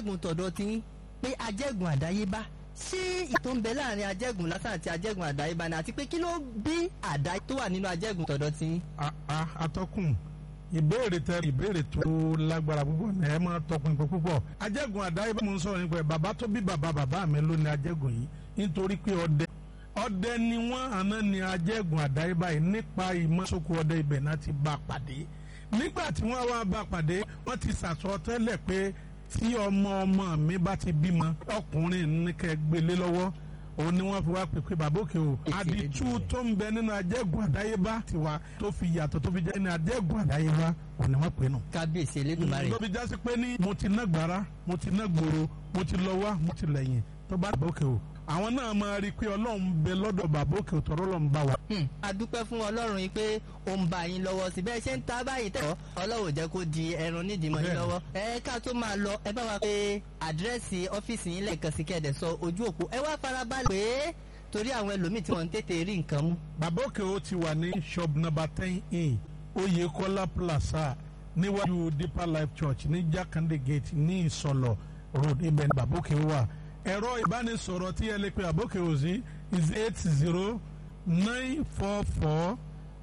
ajẹ́gùn tọ̀dọ̀ tí pé ajẹ́gùn àdáyébá ṣé ìtò ń bẹ láàrin ajẹ́gùn lásán àti ajẹ́gùn àdáyébá ni àti pé kí ló bí àdá tó wà nínú ajẹ́gùn tọ̀dọ̀ tí. atọ́kùn ìbéèrè tẹ ìbéèrè tó lágbára púpọ̀ ní ẹ máa tọpinpin púpọ̀ ajẹ́gùn àdáyébá mo ń sọ̀rọ̀ nípa ẹ̀ bàbá tó bí bàbá bàbá mi ló ní ajẹ́gùn yìí nítorí pé ọdẹ ọdẹ ni wọ́n àná ní ajẹ́gùn àdáyébá yìí nípa ìmọ̀sókò ọdẹ ibẹ̀ náà ti bá pàdé nígbà tí wọ́n wá bá pàdé wọ́n ti sàsọ tẹ́lẹ̀ pé tí ọmọ ọmọ mi bá ti bímọ ọkùnrin ní kẹ́ gbélé lọ́wọ́ òun ni wọ́n fi wá pèpè bàbá òkè o àdìtú tó ń bẹ nínú ajẹ́gùn àdáyébá tiwa tó fi yàtọ̀ tó fi jẹ́ ní ajẹ́gùn àdáyébá òun ni wọ́n pè nù. kábíyèsí elédùnmarè. tó fi jásí pé ní mo ti ná gbàrà mo ti ná gbòòrò mo ti lọ wá mo ti lẹ́yìn tó bá bàbá òkè o àwọn náà máa rí i pé ọlọ́run bẹ lọ́dọ̀ bàbá òkè òtọ́rọ́ lọ́n bá wa. a dúpẹ́ fún ọlọ́run yìí pé ó ń bá yín lọ́wọ́ sí bẹ́ẹ̀ ṣe ń ta báyìí tẹ̀ ọlọ́run ò jẹ́ kó di ẹran nídìí mọ́ yín lọ́wọ́. ẹ ká tó máa lọ ẹ bá wa pé àdírẹ́sì ọ́fíìsì yín lẹ́ẹ̀kan sí kẹ́ẹ̀dẹ̀ sọ ojú òpó ẹ wá farabalẹ̀ pé torí àwọn ẹlòmíì tí wọ́n ń tètè rí nǹkan mú. bàbá òkè ó ti wà ní shop number ten in Oyèkọ́lá plaza níwájú Deeper Life Church ní Jákàndé gate ní Ìsọlọ̀ road ibẹ̀ ní bàbá òkè wà ẹ̀rọ ìbánisọ̀rọ̀ tí ẹ lè pe àbókè òsì is eight zero nine four four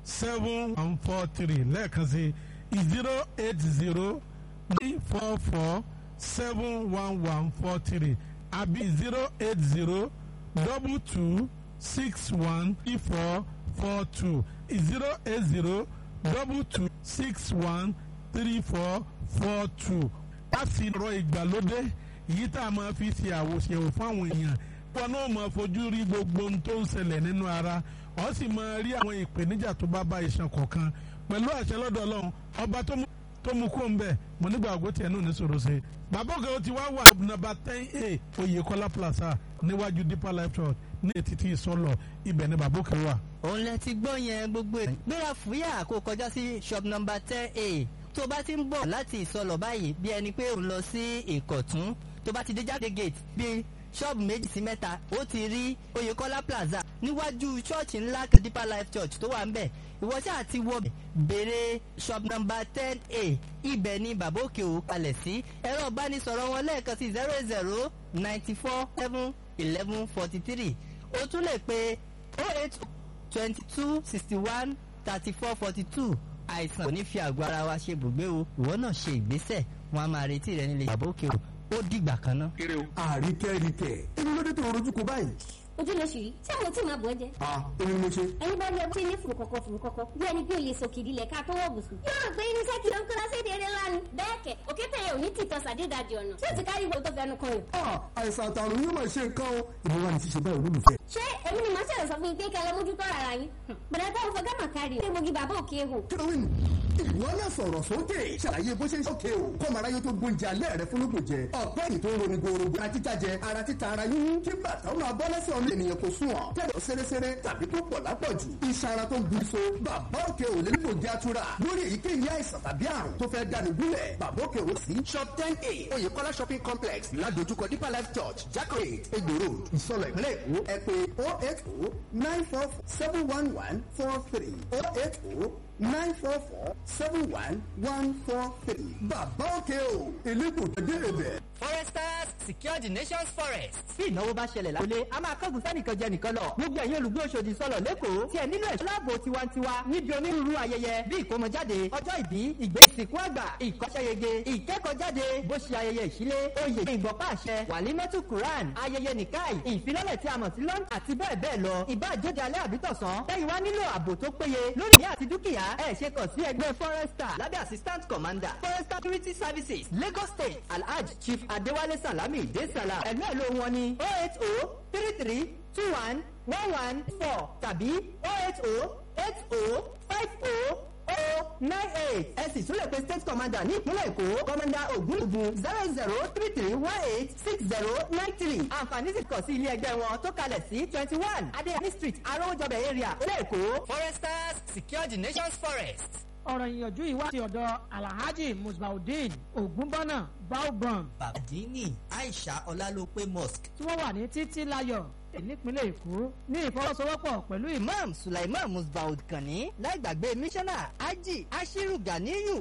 seven one four three lẹ́ẹ̀kan sí zero eight zero nine four four seven one one four three àbí zero eight zero double two six one three four four two zero eight zero double two six one three four four two. a sì rọ ìgbàlódé yìí tá a máa fi ṣe àwòṣèwò fáwọn èèyàn wọn náà máa fojú rí gbogbo ohun tó ń ṣẹlẹ̀ nínú ara ọ sì máa rí àwọn ìpèníjà tó bá bá iṣan kọ̀ọ̀kan pẹ̀lú àṣẹ lọ́dọ̀ ọlọ́run ọba tó mú kó ń bẹ̀ mo nígbà àgọ́ tiẹ̀ náà ní sọ̀rọ̀ ṣe. bàbá òkè ó ti wá wà nàbà ten a Oyèkọ́lá plaza níwájú Deeper Life Church ní ètìtì ìsọlọ ibẹ̀ ni bàbá òkè wà. òun lẹ ti gbọ́ yẹn gbogbo ẹ̀ gbéra fúyà kó kọjá sí shop number ten a tó bá ti ń bọ̀ láti ìsọlọ̀ báyìí bí ẹni pé òun lọ sí ìkọ̀tún tó bá ti dé jáde gate bíi ṣọ́ọ̀bù méjì sí mẹ́ta ó ti rí Oyèkọ́lá plaza níwájú ṣọ́ọ̀ṣì ńlá Deeper Life Church tó wà ń bẹ̀ ìwọ ṣáà ti wọ béèrè shop number ten a ibẹ̀ ni bàbá òkè ò kalẹ̀ sí ẹ̀rọ ìbánisọ̀rọ̀ wọn lẹ́ẹ̀kan sí zero zero ninety four seven eleven forty three o tún lè pe oh eight twenty two sixty one thirty four forty two àìsàn kò ní fi àgọ́ ara wa ṣe bùgbé o ìwọ náà ṣe ìgbésẹ̀ wọn a máa retí rẹ nílé bàbá òkè o ó dìgbà kan náà. àríkẹ́ríkẹ́ èmi ló dé tó rojú kó báyìí. ojú ló ṣì rí ṣé àwọn tí màá bọ̀ ẹ́ jẹ. a èmi ni mo ṣe. ẹni bá rí ọtí ní fùrùkọ̀kọ̀ fùrùkọ̀kọ̀ bí ẹni pé òye sòkìdí lẹ̀ ká tó wọ̀ bùsùn. yóò rò pé irinṣẹ́ kí ló ń kó lọ sí èdè ńlá ni. bẹ́ẹ̀ kẹ̀ òkè tẹ̀yẹ òní tìtọ́ sàdédàjì ọ̀nà tí ó ti kárí ìwé tó fẹnu kan yìí. a àìsàn àtàrùn yóò máa ṣe nǹkan o ìbí wa ni ṣíṣe báyìí olólùfẹ́. ṣé èmi ni màá ṣẹlẹ̀ sọ fún yín pé kẹlẹ́ mójútó ara yín. bẹ̀rẹ̀ tó ń fọ gámà kárí o. ṣé mo gi bàbá òkè ehò. kílówìn ìwọ náà sọ̀rọ̀ sókè ṣàlàyé bó ṣe ń ṣókè o kọ́ mara yóò tó gbóúnjẹ alẹ́ rẹ fún lóko jẹ ọ̀pẹ́ yìí tó ń roni gorogo ara títa jẹ ara títa ara yín kí bàtà ó máa bọ́ lẹ́sẹ̀ ọmọ ènìyàn kò sùn ọ̀ tẹ̀dọ̀ sẹ́rẹ́sẹ́rẹ́ tàbí tó pọ̀ lápọ̀jù iṣan ara tó ń gbin so bàbá òkè ò lè nílò jẹ́ àtúrà lórí èyíkéyìí àìsàn tàbí àrùn tó fẹ́ dání gúnlẹ̀ bàbá òkè ò sí shop ten a oyèkọ́lá shopping complex ládojúkọ deeper life church jakore egbò road ìsọlọ ìpínlẹ̀ èkó ẹ pé oh eight oh nine four seven one one four three oh eight oh nine four four seven one one four three. bàbá òkè o elégbò dé ibẹ̀. foresters secure the nation's forest. bí ìnáwó bá ṣẹlẹ̀ lábúlé a máa kángun sẹ́nìkan jẹ nìkan lọ. gbogbo ẹ̀yin olùgbé Òṣòdì sọ̀lọ̀ lẹ́kọ̀ọ́ tí ẹ nílò ẹ̀ṣọ́ láàbò tiwantiwa níbi onírúurú ayẹyẹ bí ìkómọjáde ọjọ́ ìbí ìgbé ìsìnkú àgbà ìkọ́ṣẹ́yege ìkẹ́kọ̀ọ́jáde bó ṣe ayẹyẹ ìṣílé oyè ìgbọ̀pá àṣẹ wàlímọ́tù quran ayẹyẹ nìkáì ìfilọ́lẹ̀ tí a mọ̀ sí lọ́n àti bẹ́ẹ̀ bẹ́ẹ̀ lọ ìbá àjọjà alẹ́ àbítọ̀sán lẹ́yìn wá nílò ààbò tó péye lórí ìyá àti dúkìá ẹ̀ ṣe kàn sí ẹgbẹ́ forester lábẹ́ assistant commander forester security services lagos state alhaj chief adewale salami desala ẹ̀lú ẹ̀lú wọn ni oh eight oh three three two one one one four tàbí oh eight oh eight oh five oh oh nine eight ẹ sì tún lè pe state commander ní ìpínlẹ̀ èkó commander ogunugun zero zero three three one eight six zero nine three àǹfààní sì kàn sí ilé ẹgbẹ́ wọn tó kalẹ̀ sí twenty one adéyẹmí street arówójọbẹ̀ area ilé èkó. foresters secure the nation's forest. ọ̀rọ̀ ìyànjú yìí wá sí ọ̀dọ̀ alhaji musbaudeen ogunbọ́nà baobam bàdínì aisha ọlálópé mosque tí wọ́n wà ní títí láyọ̀ nípínlẹ̀ èkó ní ìfọwọ́sowọ́pọ̀ pẹ̀lú ìmọ̀ imam sulaiman musbaud kànní láì gbàgbé mísánná haji ashiru ganiyu